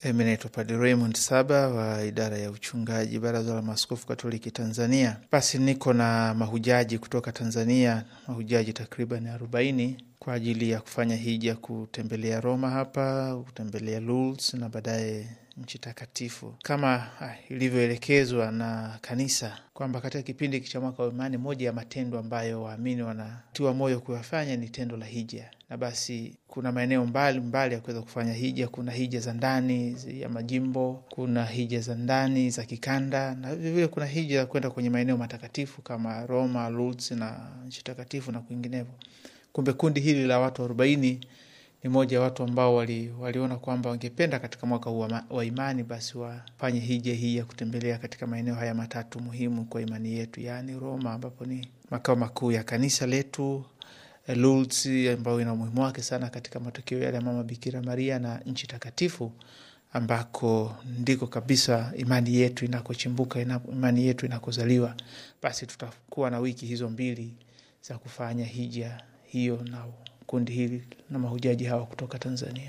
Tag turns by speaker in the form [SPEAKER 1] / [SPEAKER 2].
[SPEAKER 1] Mimi naitwa Padre Raymond Saba wa idara ya uchungaji, Baraza la Maaskofu Katoliki Tanzania. Basi niko na mahujaji kutoka Tanzania, mahujaji takriban arobaini kwa ajili ya kufanya hija, kutembelea Roma hapa, kutembelea Lourdes na baadaye nchi takatifu kama ilivyoelekezwa na kanisa kwamba katika kipindi cha mwaka wa imani, moja ya matendo ambayo waamini wanatiwa moyo kuyafanya ni tendo la hija, na basi kuna maeneo mbalimbali ya kuweza kufanya hija. Kuna hija za ndani ya majimbo, kuna hija za ndani za kikanda, na vilevile kuna hija ya kwenda kwenye maeneo matakatifu kama Roma, Lourdes na nchi takatifu na kwinginevyo. Kumbe kundi hili la watu arobaini ni moja ya watu ambao wali, waliona kwamba wangependa katika mwaka huu wa imani basi wafanye hija hii ya kutembelea katika maeneo haya matatu muhimu kwa imani yetu, yaani Roma ambapo ni makao makuu ya kanisa letu, Lourdes ambayo ina umuhimu wake sana katika matokeo yale ya Mama Bikira Maria, na nchi takatifu ambako ndiko kabisa imani yetu inakochimbuka, imani yetu inakozaliwa. Basi tutakuwa na wiki hizo mbili za kufanya hija hiyo na kundi hili na mahujaji hawa kutoka Tanzania.